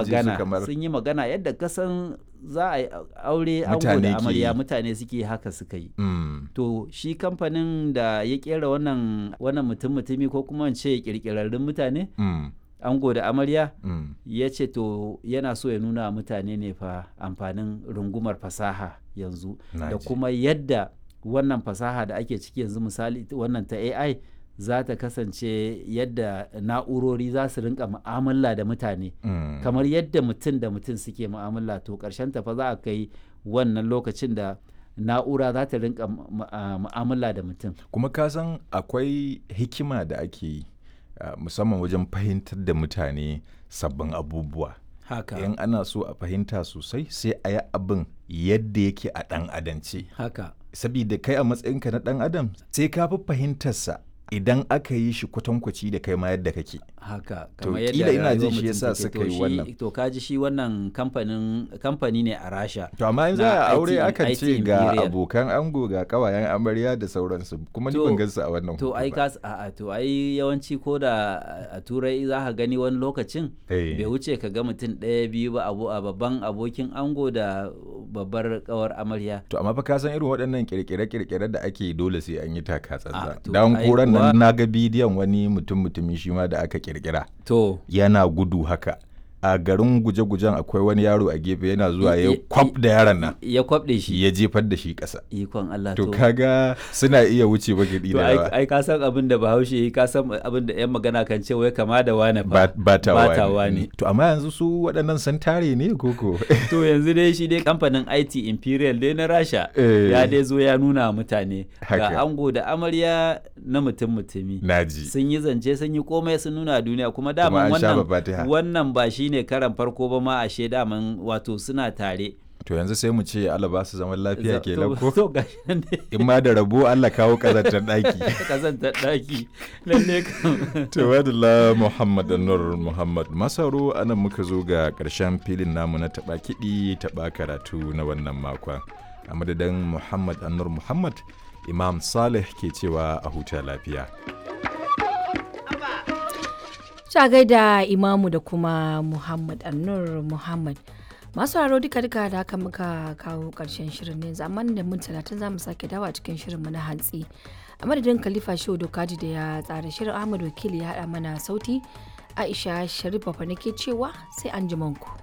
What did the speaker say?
ji su magana kamar sun yi magana yadda kasan za a yi aure ango Mutane da ke amarya yi. mutane suke haka suka yi Mm, to shi kamfanin da ya kera wannan wannan mutum mutumi ko kuma in ce kirkirarrun mutane mm, ango da amarya mm. ya ce to yana so ya nuna wa mutane ne fa amfanin rungumar fasaha yanzu Na da ji. kuma yadda wannan fasaha da ake ciki yanzu misali wannan ta AI za ta kasance yadda na'urori za su rinka mu'amala da mutane Mm. kamar yadda mutum da mutum suke mu'amala to ƙarshen ta fa za a kai wannan lokacin da na'ura za ta rinka mu- mu- a- mu'amala da mutum kuma ka san akwai hikima da ake yi ah, musamman wajen fahimtar da mutane sabbin abubuwa haka in ana so a fahimta sosai sai a yi abin yadda yake a ɗan adance haka sabida kai a matsayinka na ɗan adam sai ka fi fahimtarsa idan aka yi shi kwatankwaci da kai ma yadda kake haka To, kamar kila yadda ina jin rayuwar shi mutum yasa take. suka To yi shi- wannan. to kaji shi wannan kamfanin kamfani ne a rasha to amma in za Na a aure IT akan IT ce ga Imperial. abokan ango ga kawayen amarya da sauransu kuma ni To- ban gansu a wannan to hoto ai ba. ka a to ai yawanci ko da a turai za ka gani wani lokacin Eh. bai wuce ka ga mutum ɗaya biyu ba abu a babban abokin ango da babbar kawar amarya To amma fa ka san irin waɗannan kirkire-kirkire da ake yi dole sai an yi taka Ah, tsantsan. to Dan ai koran kuwa- nan na ga bidiyon wani mutum mutumi shi ma da aka kirkira to yana gudu haka. A garin guje-gujen akwai wani yaro a gefe yana zuwa I- ya i- kwaf da yaron nan ya kwabɗe shi ya jefar da shi ƙasa. ikon Allah To kaga suna iya wuce bakiɗi to da ai yawa. ai ka san abin da bahaushe yi, ka san abin da yan magana kan ce wai kama da wane Ba- fa Batawa batawa ne. ne. To amma yanzu su waɗannan sun tare ne koko? to yanzu dai shi dai kamfanin IT Imperial dai na Rasha Eh. ya dai zo ya nuna wa mutane Haka. ga ango da amarya na mutum mutumi Naji. sun yi zance sun yi komai sun nuna wa duniya kuma Kuma daman an sha wannan fatiha. wannan ba shine karan farko ba ma ashe daman wato suna tare To yanzu sai mu ce Allah ba su zaman lafiya Za- ke to- ko? to gashi nan dai In ma da rabo Allah kawo ƙazantar ɗaki. kazantar daki lalle kam Tawadala Muhammad Nur Muhammad Masaro anan muka zo ga ƙarshen filin namu na taɓa kiɗi taɓa karatu na wannan makon. A madadin Muhammad Anur Muhammad, Imam Saleh ke cewa a huta lafiya. Ta gaida imamu da kuma Muhammad Annur Muhammad. Masu haro duka duka da haka muka kawo karshen shirin ne zaman da mun talatin za mu sake dawa cikin shirinmu na hantsi. A madadin Khalifa Shehu Dokaji da ya tsara shirin Ahmad Wakili ya haɗa mana sauti. Aisha Sharif Bafa nake cewa sai an ku.